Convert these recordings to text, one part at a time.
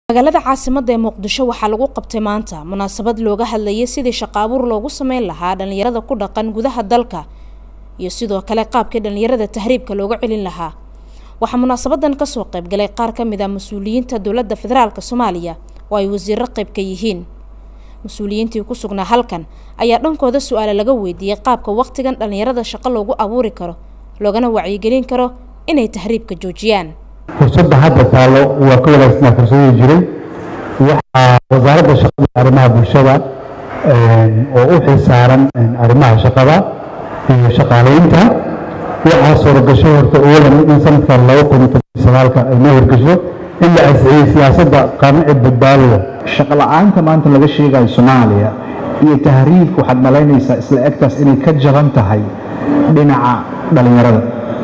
magaalada caasimada ee muqdisho waxaa lagu qabtay maanta munaasabad looga hadlayay sidii shaqaabuur loogu sameyn lahaa dhalinyarada ku dhaqan gudaha dalka iyo sidoo kale qaabkii dhalinyarada tahriibka looga celin lahaa waxaa munaasabadan kasoo qaybgalay qaar ka mid ah mas-uuliyiinta dowladda federaalk soomaaliya oo ay wasiiro qayb ka yihiin mas-uuliyiintii ku sugnaa halkan ayaa dhankooda su-aale laga weydiiyey qaabka waqtigan dhalinyarada shaqo loogu abuuri karo loogana wacyigelin karo inay tahriibka joojiyaan fursadda hadda taallo waa ka wanaagsanaa fursadii jiray waxaa wasaaradda shaqada iyo arrimaha bulshada oo u xilsaaran arrimaha shaqada iyo shaqaaleynta waxaa suuragasho horta owadan in sanadkan laba kun iyo toban sagaalka ay noo hirgasho in la ansixiyey siyaasadda qaamicid badbaadada shaqo la-aanta maanta laga sheegayo soomaaliya iyo tahriibka waxaad malaynaysaa isla egtaas inay ka jaban tahay dhinaca dhalinyarada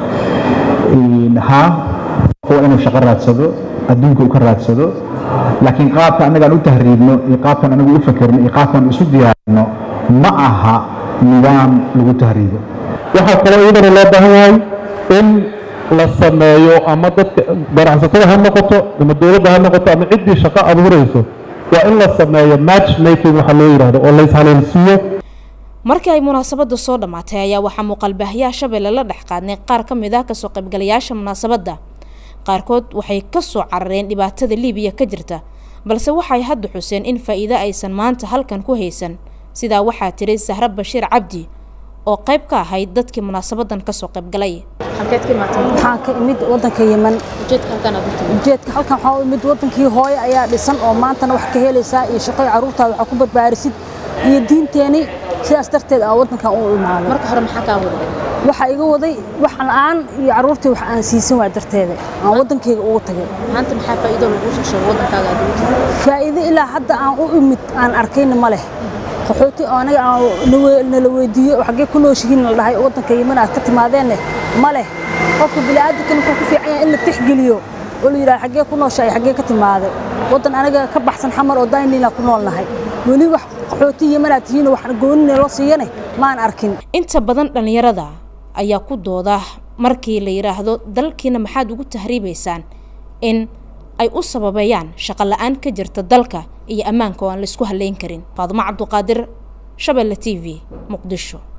haa waa inuu shaqo raadsado adduunka uu ka raadsado laakiin qaabka annagaan u tahriibno iyo qaabkan anagu u fakerno iyo qaabkan isu diyaarino ma aha nidaam lagu tahriibo waxaa kaloo iyadana loo baahan yahay in la sameeyo ama dadka ganacsatada ha noqoto ama dowladda ha noqoto ama ciddii shaqo abuurayso waa in la sameeyo match making waxa loo yidhahdo oo laishaleelsiiyo markii ay munaasabada soo dhammaatay ayaa waxaa muuqaalbaahiyaha shabeelle la dhex qaadnay qaar ka mid ah kasoo qaybgalayaasha munaasabadda qaarkood waxay kasoo carareen dhibaatada liibiya ka jirta balse waxay hadda xuseen in faa-iido aysan maanta halkan ku haysan sidaa waxaa tiri sahre bashiir cabdi oo qayb ka ahayd dadkii munaasabadan kasoo qaybgalay waxaan ka imid wadanka yeman ujeedka halkan waxaa u imid wadankii hooye ayaa dhisan oo maantana wax ka helaysaa iyo shaqoy carruurtaada waxaa ku badbaarisid iyo diinteeni sidaas darteed aa wadankan u imaado marka hore maxaa kaa waday waxaa iga waday wax la-aan iyo carruurtii wax aan siisan waa darteeda aan wadankayga ugu tagay maanta maxaa faa-iido lagu soo sheego wadankaaga aad ugu tagay faa'iido ilaa hadda aan u imid aan arkayna ma leh qaxooti oo anaga aan nala weydiiyo xaggee ku nooshihiin la dhahay wadanka yeman aad ka timaadeenne ma leh qofka bini'aadamkan wuxuu ku fiican yahay in la tixgeliyo oo la yidhaha xaggee ku nooshahay xaggee ka timaaday wadan anaga ka baxsan xamar oo daynila ku noolnahay weli wax qaxooti yemanaad tihiin wax goonina loo siiyane maan arkin inta badan dhallinyarada ayaa ku dooda markii la yidhaahdo dalkiina maxaad ugu tahriibaysaan in ay u sababeeyaan shaqo la-aan ka jirta dalka iyo ammaanka oo aan la isku haleyn karin faadumo cabduqaadir shabeelle t v muqdisho